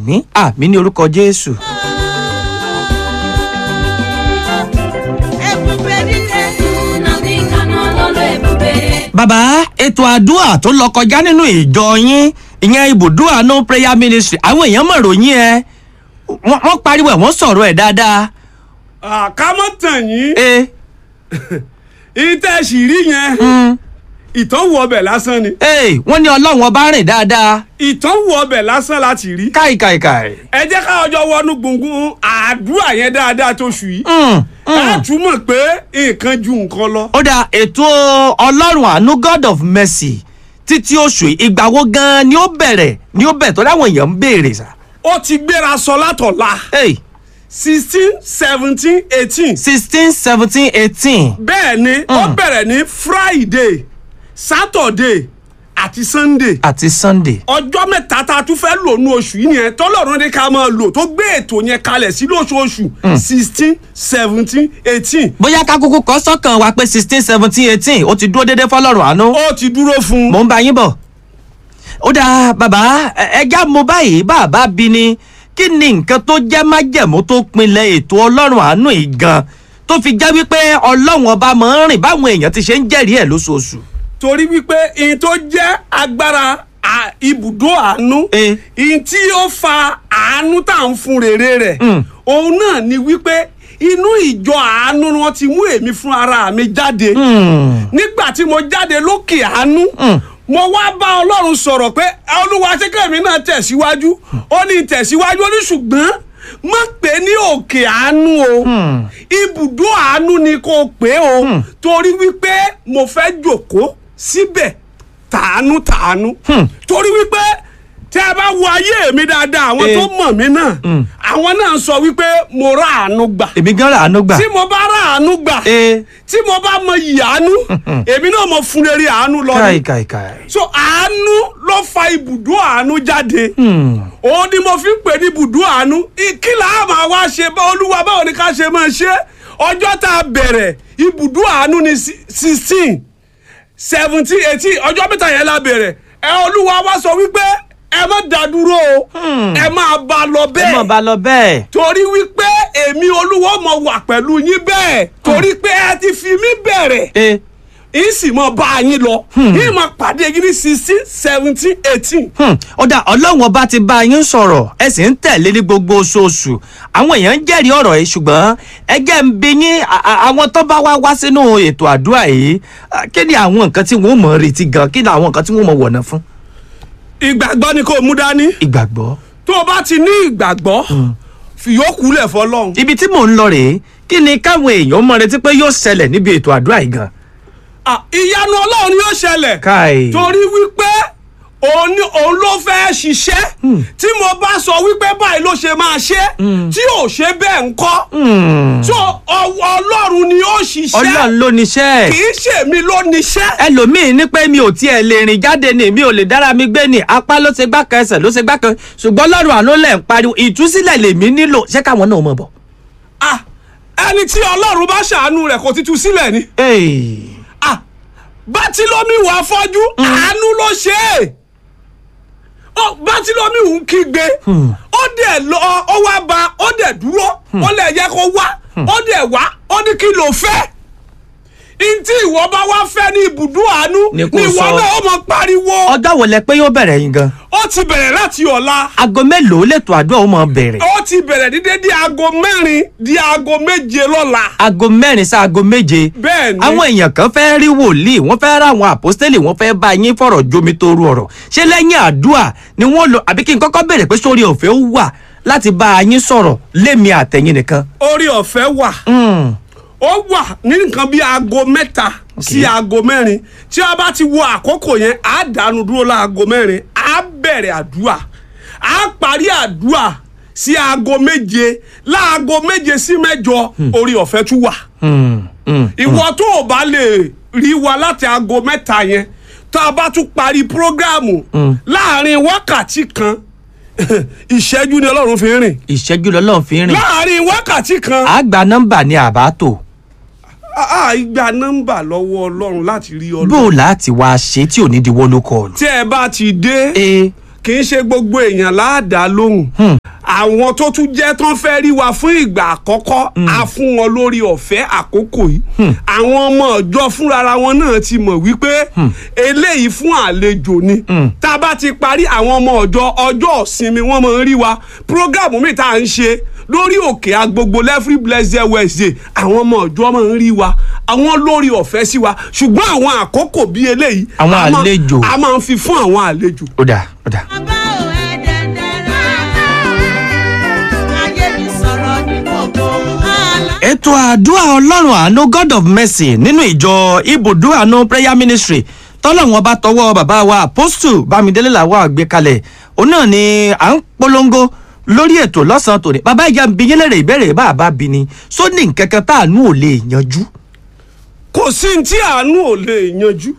àmì àmì ní orúkọ jésù. ebube dike na ndị nka nọ n'ọlụ ebube bàbá ètò àdúrà tó lọ kọjá nínú ìjọ yín ìyẹn ibùdó àánú prayer ministry àwọn èèyàn mọ̀ ròyìn ẹ wọ́n wọ́n pariwo ẹ̀ wọ́n sọ̀rọ̀ ẹ̀ dáadáa. àkámọ́ tàn yín ẹ ìtẹ̀sí rí yẹn ìtọ́wò ọbẹ̀ lásán ni ẹ wọ́n ní ọlọ́run ọba rìn dáadáa ìtọ́wò ọbẹ̀ lásán láti rí káìkàìkàì. ẹ jẹ́ ká ọjọ́ wọnú gbùngbùn àdúrà yẹn dáadáa tó ṣù yìí Mm, ẹ mm. túmọ̀ pé nǹkan ju nǹkan lọ. ó dà ètò ọlọ́run àánú god of mercy títí oṣù yìí, ìgbà wo gan-an ni ó bẹ̀rẹ̀ ni ó bẹ̀rẹ̀ tó dáwọn èèyàn ń béèrè sá. ó ti gbéra sọ látọ̀la Hey, sixteen seventeen eighteen sixteen seventeen eighteen. bẹ́ẹ̀ ni ó bẹ̀rẹ̀ ní friday saturday àti sunday àti sunday. ọjọ́ mẹ́ta tá a tún fẹ́ lò ní oṣù yìí nìyẹn tọ́lọ́run ní ká máa lò tó gbé ètò yẹn kalẹ̀ sí lóṣooṣù sixteen seventeen eighteen bóyá ká kúkú kọ́ sọ́kàn wa pé sixteen seventeen eighteen ó ti dúró déédéé fọlọ́run àánú. ó ti dúró fún un. mò ń bá yín bọ̀. ó dáa bàbá ẹ- ẹja mo báyìí bàbá bí ni kí ni nǹkan tó jẹ́ májẹ̀mú tó pinlẹ̀ ètò ọlọ́run àánú yìí gan tó fi jẹ́ wípé ọlọ́run ọba máa ń rìn báwọn èèyàn ti ṣe ń jẹ́rìí ẹ̀ lóṣooṣù. torí wípé ihun tó jẹ́ agbára à- ibùdó àánú Eh. ihun tí ó fa àánú tá à ń fún rere rẹ̀ Mm. òun náà ni wípé inú ìjọ àánú ni wọ́n ti mú èmi fún ara mi jáde nígbà tí mo jáde lókè àánú mo wá bá ọlọ́run sọ̀rọ̀ pé olúwa ṣé kẹ́mi náà tẹ̀síwájú ó ní tẹ̀síwájú ó ní ṣùgbọ́n má pè ní òkè àánú o ibùdó àánú ni kò pé o torí wípé mo fẹ́ jòkó síbẹ̀ tàánú tàánú torí wípé tí a bá wo ayé mi dáadáa àwọn Eh. tó mọ̀ mí náà àwọn náà sọ wípé mo rà àánú gbà èmi gan ra àánú gbà. tí mo bá rà àánú gbà ee tí mo bá mọ iyì àánú èmi náà mọ fún rere àánú lọ káì ni káì káì. so àánú ló fa ibùdó àánú jáde òun ni mo fi ń pè ní ibùdó àánú kí là á máa wá ṣe bá olúwa báwo ni ká ṣe máa ṣe ọjọ́ tá a bẹ̀rẹ̀ ibùdó àánú ni sixteen seventeen eighteen ọjọ́ mẹ́ta yẹn la bẹ̀rẹ̀ ẹ olúwa wá sọ wípé ẹ má dá dúró o ẹ máa bá a lọ ẹ bẹ́ẹ̀ mọ̀ bá lọ bẹ́ẹ̀. torí wípé èmi olúwo mọ wà pẹ̀lú yín bẹ́ẹ̀ torí pé ẹ ti fi mí bẹ̀rẹ̀ ee yín sì mọ bá a yín lọ yín mọ pàdé yín ní sixteen seventeen eighteen. Hmm, ó dà ọlọ́run ọba ti bá yín sọ̀rọ̀ ẹ sì ń tẹ̀lé ní gbogbo oṣooṣù àwọn èèyàn ń jẹ́rìí ọ̀rọ̀ yìí ṣùgbọ́n ẹgẹ́ ń bi yín à- à- àwọn tó bá wá wá sínú ètò àdúrà yìí à, kí ni àwọn nǹkan tí wọ́n mọ̀ retí gan kí ni àwọn nǹkan tí wọ́n mọ̀ wọ̀nà fún. ìgbàgbọ́ ni kò mú dání ìgbàgbọ́. tó o bá ti ní ìgbàgbọ́ fìyókù lẹ̀ fọlọ́run. ibi tí mò ń lọ rèé kí ni káwọn èèyàn mọ̀ retí pé yóò ṣẹlẹ̀ níbi ètò àdúrà yìí gan. Ah, ìyanu ọlọ́run yóò ṣẹlẹ̀ káì. torí wípé òun ni òun ló fẹ́ ṣiṣẹ́ tí mo bá sọ wípé báyìí ló ṣe máa ṣe tí ò ṣe bẹ́ẹ̀ ń kọ́ Hmm, so ọ- ọlọ́run ni ó ṣiṣẹ́ ọlọ́run ló níṣẹ́ kì í ṣèmi ló níṣẹ́. ẹlòmíín ní pé mi ò tiẹ̀ lè rìn jáde ni mi ò lè dára mi gbé ni apá ló ṣe gbá kan ẹsẹ̀ ló ṣe gbá kan ṣùgbọ́n lọ́rùn àánú lẹ̀ ń pariwo ìtúsílẹ̀ lèmi nílò ṣé káwọn náà mọ̀ bọ̀. Ah, ẹni tí ọlọ́run bá ṣàánú rẹ̀ kò ti tú sílẹ̀ ni. Hey. Ah, bátílómìwò afọ́jú àánú ló ṣe é Ó, bátílómìwò ń kígbe ó dẹ̀ lọ ó wá ba ó dẹ̀ dúró ó lẹ̀ yẹ kó wá ó dẹ̀ wá ó ní kí ló fẹ́ ntí ìwọ bá wá fẹ́ ní ibùdó àánú Ni ni kò ìwọ sọ. náà ó mọ pariwo ọjọ́ wo lẹ pé yóò bẹ̀rẹ̀ yín gan. ó ti bẹ̀rẹ̀ láti ọ̀la aago mélòó lètò àdúrà ó mọ̀ bẹ̀rẹ̀. ó ti bẹ̀rẹ̀ ní dédé aago mẹ́rin di aago méje lọ́la aago mẹ́rin sí aago méje. bẹ́ẹ̀ ni àwọn èèyàn kan fẹ́ rí wòlíì wọ́n fẹ́ ra àwọn àpọ́stélì wọ́n fẹ́ bá yín fọ̀rọ̀ jomi toru ọ̀rọ̀ ṣé lẹ́yìn àdúrà ni wọ́n lò àbí kí n kọ́kọ́ béèrè pé sórí ọ̀fẹ́ ó wà láti bá yín sọ̀rọ̀ lémi àtẹ̀yìn nìkan. orí ọ̀fẹ́ wà Hmm. ó wà ní nǹkan bíi aago mẹ́ta sí aago mẹ́rin tí a bá ti wo àkókò yẹn á dànù dúró láago mẹ́rin á bẹ̀rẹ̀ àdúrà á parí àdúrà sí aago méje láago méje sí mẹ́jọ orí ọ̀fẹ́ tún wà Hmm. Hmm. ìwọ tó o bá lè rí wa láti aago mẹ́ta yẹn tá a bá tún parí prógráàmù láàrin wákàtí kan ìṣẹ́jú ni ọlọ́run fi ń rìn ìṣẹ́jú lọ́lọ́run fi ń rìn. láàrin wákàtí kan a gba nọ́mbà ní àbátò a gba nọ́mbà lọ́wọ́ ọlọ́run láti rí bó ọlọ́run o láti wá ṣe tí ò ní di wọ́lú kọlù. tí ẹ bá ti dé ee kì í ṣe gbogbo èèyàn láàdá lóhùn àwọn tó tún jẹ́ tán fẹ́ rí wa fún ìgbà àkọ́kọ́ a fún wọn lórí ọ̀fẹ́ àkókò yìí àwọn ọmọ ọjọ́ fúnra wọn náà ti mọ̀ wípé eléyìí fún àlejò ni tá a bá ti parí àwọn ọmọ ọjọ́ ọjọ́ ìsinmi wọ́n máa ń rí wa prógámù mi tá à ń ṣe lórí òkè agbogbo lẹ́frí blessed wednesday àwọn ọmọ ọjọ́ máa ń rí wa àwọn lórí ọ̀fẹ́ sí wa ṣùgbọ́n àwọn àkókò bíi eléyìí Àwọn a máa- àlejò. a máa ń fi fún àwọn àlejò. ó dà ó dà. bàbá ò ẹ dẹ̀dẹ̀rẹ̀ ayé mi sọ̀rọ̀ ní gbogbo àlá. ètò àdúrà ọlọ́run àánú god of mercy nínú ìjọ ibùdó àánú prayer ministry tọ́lọ́run ọba tọwọ́ bàbá wa apostle bámidélé làwọn àgbékalẹ̀ òun náà ni à ń polongo lórí ètò lọ́sàn-án tòní bàbá ìjà ń bi yín lérè ìbéèrè bá a bá bi ni sóní nǹkan kan tá àánú ò lè yanjú. kò sí ní tí àánú ò lè yanjú